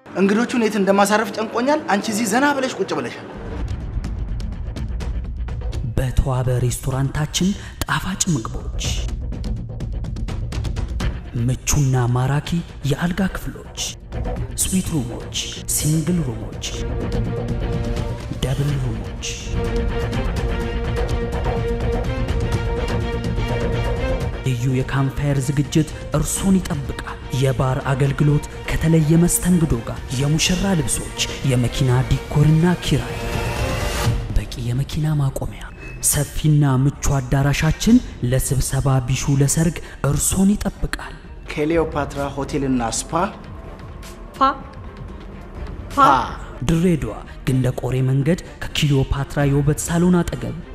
እንግዶቹን የት እንደማሳረፍ ጨንቆኛል። አንቺ እዚህ ዘና ብለሽ ቁጭ ብለሻል። በተዋበ ሬስቶራንታችን ጣፋጭ ምግቦች፣ ምቹና ማራኪ የአልጋ ክፍሎች፣ ስዊት ሩሞች፣ ሲንግል ሩሞች፣ ደብል ሩሞች፣ ልዩ የካምፓየር ዝግጅት እርሶን ይጠብቃል። የባር አገልግሎት ከተለየ መስተንግዶ ጋር፣ የሙሽራ ልብሶች፣ የመኪና ዲኮርና ኪራይ፣ በቂ የመኪና ማቆሚያ፣ ሰፊና ምቹ አዳራሻችን ለስብሰባ ቢሹ ለሰርግ እርሶን ይጠብቃል። ክሌዎፓትራ ሆቴልና ስፓ ፓ ፓ ድሬዳዋ ግንደ ቆሬ መንገድ ከኪሊዮፓትራ የውበት ሳሎን አጠገብ